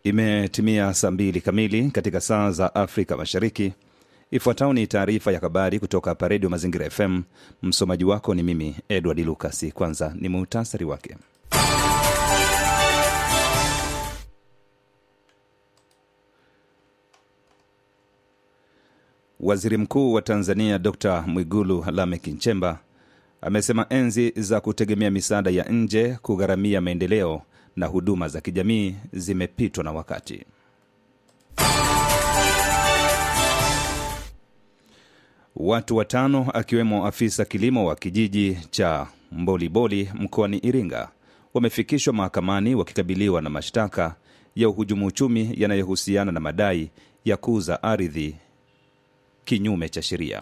Imetimia saa mbili kamili katika saa za Afrika Mashariki. Ifuatayo ni taarifa ya habari kutoka hapa Redio Mazingira FM. Msomaji wako ni mimi Edward Lucas. Kwanza ni muhtasari wake. Waziri Mkuu wa Tanzania Dr Mwigulu Lameck Nchemba amesema enzi za kutegemea misaada ya nje kugharamia maendeleo na huduma za kijamii zimepitwa na wakati. Watu watano akiwemo afisa kilimo wa kijiji cha Mboliboli mkoani Iringa wamefikishwa mahakamani wakikabiliwa na mashtaka ya uhujumu uchumi yanayohusiana na madai ya kuuza ardhi kinyume cha sheria.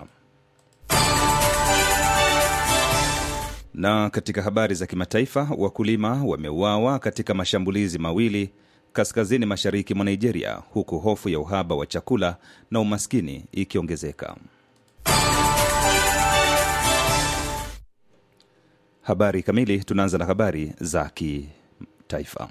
Na katika habari za kimataifa, wakulima wameuawa katika mashambulizi mawili kaskazini mashariki mwa Nigeria, huku hofu ya uhaba wa chakula na umaskini ikiongezeka. Habari kamili. Tunaanza na habari za kitaifa.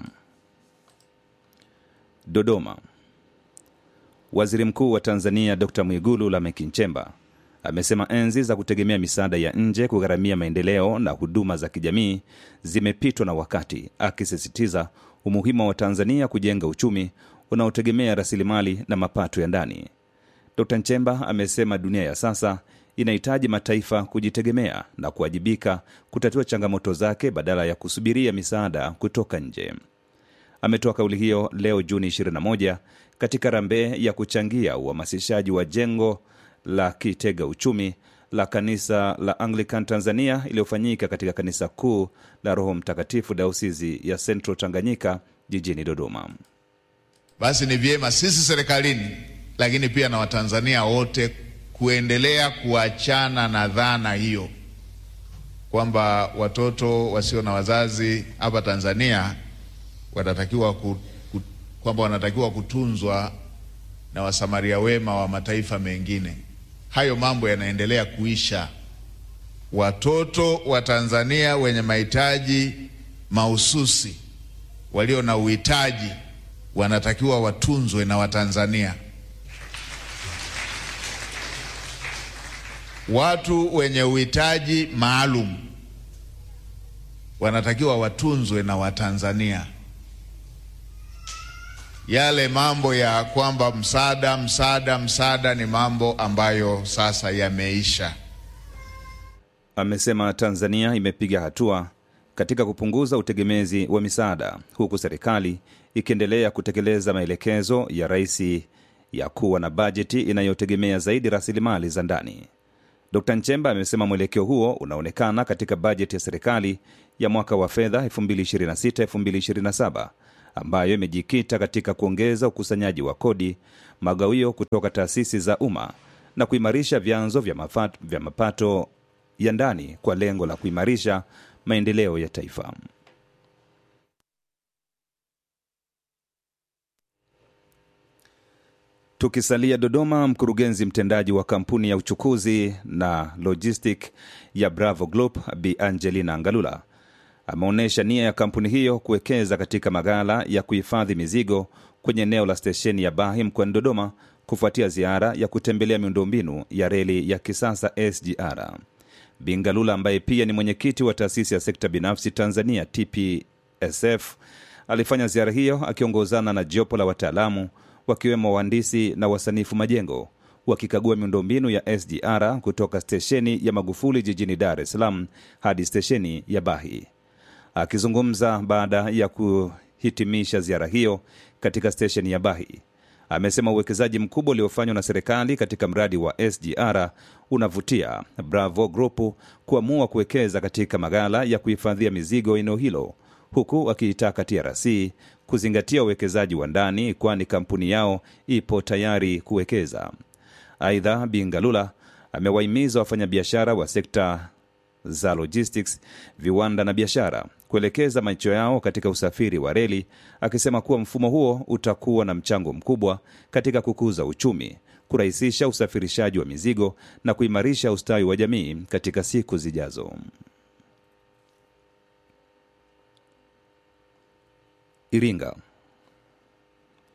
Dodoma. Waziri Mkuu wa Tanzania Dr Mwigulu Lameck Nchemba amesema enzi za kutegemea misaada ya nje kugharamia maendeleo na huduma za kijamii zimepitwa na wakati, akisisitiza umuhimu wa Tanzania kujenga uchumi unaotegemea rasilimali na mapato ya ndani. Dr Nchemba amesema dunia ya sasa inahitaji mataifa kujitegemea na kuwajibika kutatua changamoto zake badala ya kusubiria misaada kutoka nje. Ametoa kauli hiyo leo Juni 21 katika rambe ya kuchangia uhamasishaji wa jengo la kitega uchumi la kanisa la Anglican Tanzania iliyofanyika katika kanisa kuu la Roho Mtakatifu dayosisi ya Central Tanganyika jijini Dodoma. Basi ni vyema sisi serikalini, lakini pia na Watanzania wote kuendelea kuachana na dhana hiyo kwamba watoto wasio na wazazi hapa Tanzania wanatakiwa ku, ku, kwamba wanatakiwa kutunzwa na wasamaria wema wa mataifa mengine. Hayo mambo yanaendelea kuisha. Watoto wa Tanzania wenye mahitaji mahususi, walio na uhitaji, wanatakiwa watunzwe na Watanzania. Watu wenye uhitaji maalum wanatakiwa watunzwe na Watanzania. Yale mambo ya kwamba msaada msaada msaada ni mambo ambayo sasa yameisha. Amesema Tanzania imepiga hatua katika kupunguza utegemezi wa misaada huku serikali ikiendelea kutekeleza maelekezo ya rais ya kuwa na bajeti inayotegemea zaidi rasilimali za ndani. Dkt Nchemba amesema mwelekeo huo unaonekana katika bajeti ya serikali ya mwaka wa fedha 2026-2027 ambayo imejikita katika kuongeza ukusanyaji wa kodi, magawio kutoka taasisi za umma na kuimarisha vyanzo vya, mafat, vya mapato ya ndani kwa lengo la kuimarisha maendeleo ya taifa. Tukisalia Dodoma, mkurugenzi mtendaji wa kampuni ya uchukuzi na logistic ya Bravo Group Bi Angelina Ngalula ameonyesha nia ya kampuni hiyo kuwekeza katika maghala ya kuhifadhi mizigo kwenye eneo la stesheni ya Bahi mkoani Dodoma kufuatia ziara ya kutembelea miundombinu ya reli ya kisasa SGR. Bingalula ambaye pia ni mwenyekiti wa taasisi ya sekta binafsi Tanzania TPSF alifanya ziara hiyo akiongozana na jopo la wataalamu wakiwemo wahandisi na wasanifu majengo wakikagua miundombinu ya SGR kutoka stesheni ya Magufuli jijini Dar es Salaam hadi stesheni ya Bahi. Akizungumza baada ya kuhitimisha ziara hiyo katika stesheni ya Bahi, amesema uwekezaji mkubwa uliofanywa na serikali katika mradi wa SGR unavutia Bravo Group kuamua kuwekeza katika maghala ya kuhifadhia mizigo eneo hilo, huku akiitaka TRC kuzingatia uwekezaji wa ndani, kwani kampuni yao ipo tayari kuwekeza. Aidha, Bingalula amewahimiza wafanyabiashara wa sekta za logistics, viwanda na biashara kuelekeza macho yao katika usafiri wa reli, akisema kuwa mfumo huo utakuwa na mchango mkubwa katika kukuza uchumi, kurahisisha usafirishaji wa mizigo na kuimarisha ustawi wa jamii katika siku zijazo. Iringa.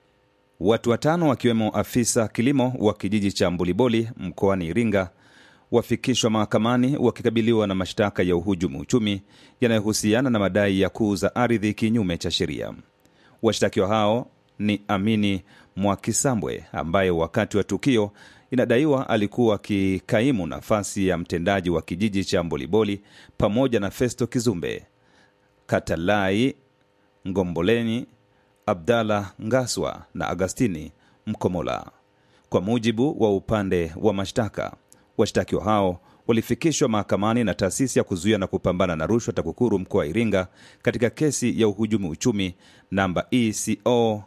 Watu watano wakiwemo afisa kilimo wa kijiji cha Mbuliboli mkoani Iringa wafikishwa mahakamani wakikabiliwa na mashtaka ya uhujumu uchumi yanayohusiana na madai ya kuuza ardhi kinyume cha sheria. Washtakiwa hao ni Amini Mwakisambwe ambaye wakati wa tukio inadaiwa alikuwa akikaimu nafasi ya mtendaji wa kijiji cha Mboliboli pamoja na Festo Kizumbe, Katalai Ngomboleni, Abdalla Ngaswa na Agastini Mkomola. Kwa mujibu wa upande wa mashtaka, washtakiwa hao walifikishwa mahakamani na taasisi ya kuzuia na kupambana na rushwa TAKUKURU mkoa wa Iringa katika kesi ya uhujumu uchumi namba ECO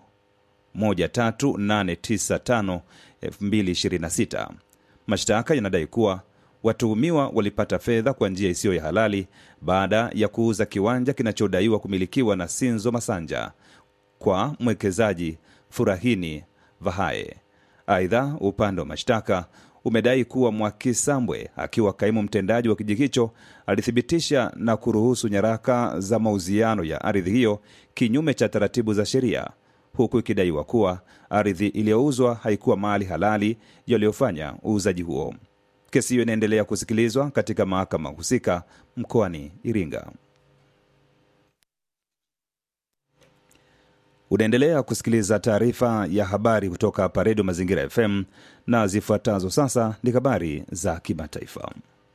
13895 2026. Mashtaka yanadai kuwa watuhumiwa walipata fedha kwa njia isiyo ya halali baada ya kuuza kiwanja kinachodaiwa kumilikiwa na Sinzo Masanja kwa mwekezaji Furahini Vahae. Aidha, upande wa mashtaka umedai kuwa Mwakisambwe akiwa kaimu mtendaji wa kijiji hicho alithibitisha na kuruhusu nyaraka za mauziano ya ardhi hiyo kinyume cha taratibu za sheria, huku ikidaiwa kuwa ardhi iliyouzwa haikuwa mali halali yaliyofanya uuzaji huo. Kesi hiyo inaendelea kusikilizwa katika mahakama husika mkoani Iringa. Unaendelea kusikiliza taarifa ya habari kutoka hapa Redio Mazingira FM na zifuatazo sasa ni habari za kimataifa.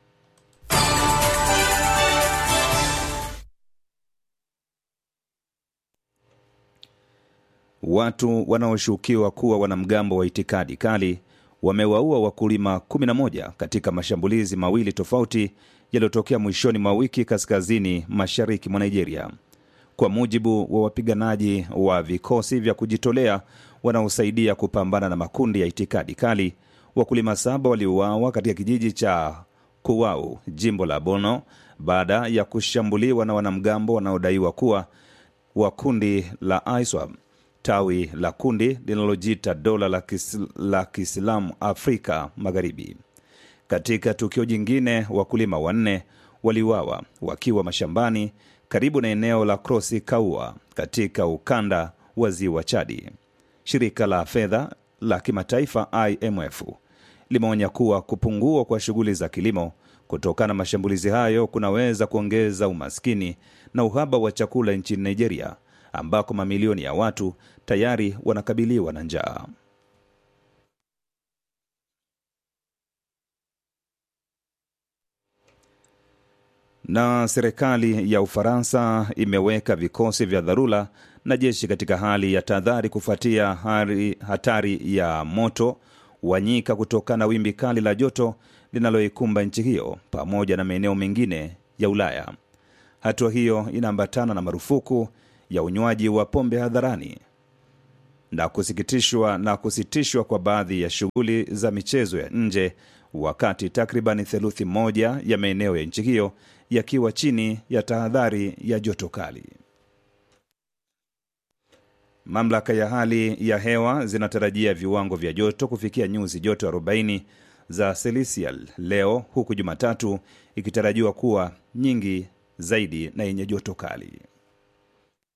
Watu wanaoshukiwa kuwa wanamgambo wa itikadi kali wamewaua wakulima 11 katika mashambulizi mawili tofauti yaliyotokea mwishoni mwa wiki kaskazini mashariki mwa Nigeria. Kwa mujibu wa wapiganaji wa vikosi vya kujitolea wanaosaidia kupambana na makundi ya itikadi kali, wakulima saba waliuawa katika kijiji cha Kuwau, jimbo la Bono, baada ya kushambuliwa na wanamgambo wanaodaiwa kuwa wa kundi la ISWAP, tawi la kundi linalojiita dola la, kis, la Kiislamu Afrika Magharibi. Katika tukio jingine, wakulima wanne waliuawa wakiwa mashambani karibu na eneo la Krosi Kaua katika ukanda wa ziwa Chadi. Shirika la fedha la kimataifa IMF limeonya kuwa kupungua kwa shughuli za kilimo kutokana na mashambulizi hayo kunaweza kuongeza umaskini na uhaba wa chakula nchini Nigeria, ambako mamilioni ya watu tayari wanakabiliwa na njaa. Na serikali ya Ufaransa imeweka vikosi vya dharura na jeshi katika hali ya tahadhari kufuatia hari, hatari ya moto wa nyika kutokana na wimbi kali la joto linaloikumba nchi hiyo pamoja na maeneo mengine ya Ulaya. Hatua hiyo inaambatana na marufuku ya unywaji wa pombe hadharani na kusikitishwa na kusitishwa kwa baadhi ya shughuli za michezo ya nje wakati takriban theluthi moja ya maeneo ya nchi hiyo yakiwa chini ya tahadhari ya joto kali. Mamlaka ya hali ya hewa zinatarajia viwango vya joto kufikia nyuzi joto 40 za selisial leo, huku Jumatatu ikitarajiwa kuwa nyingi zaidi na yenye joto kali.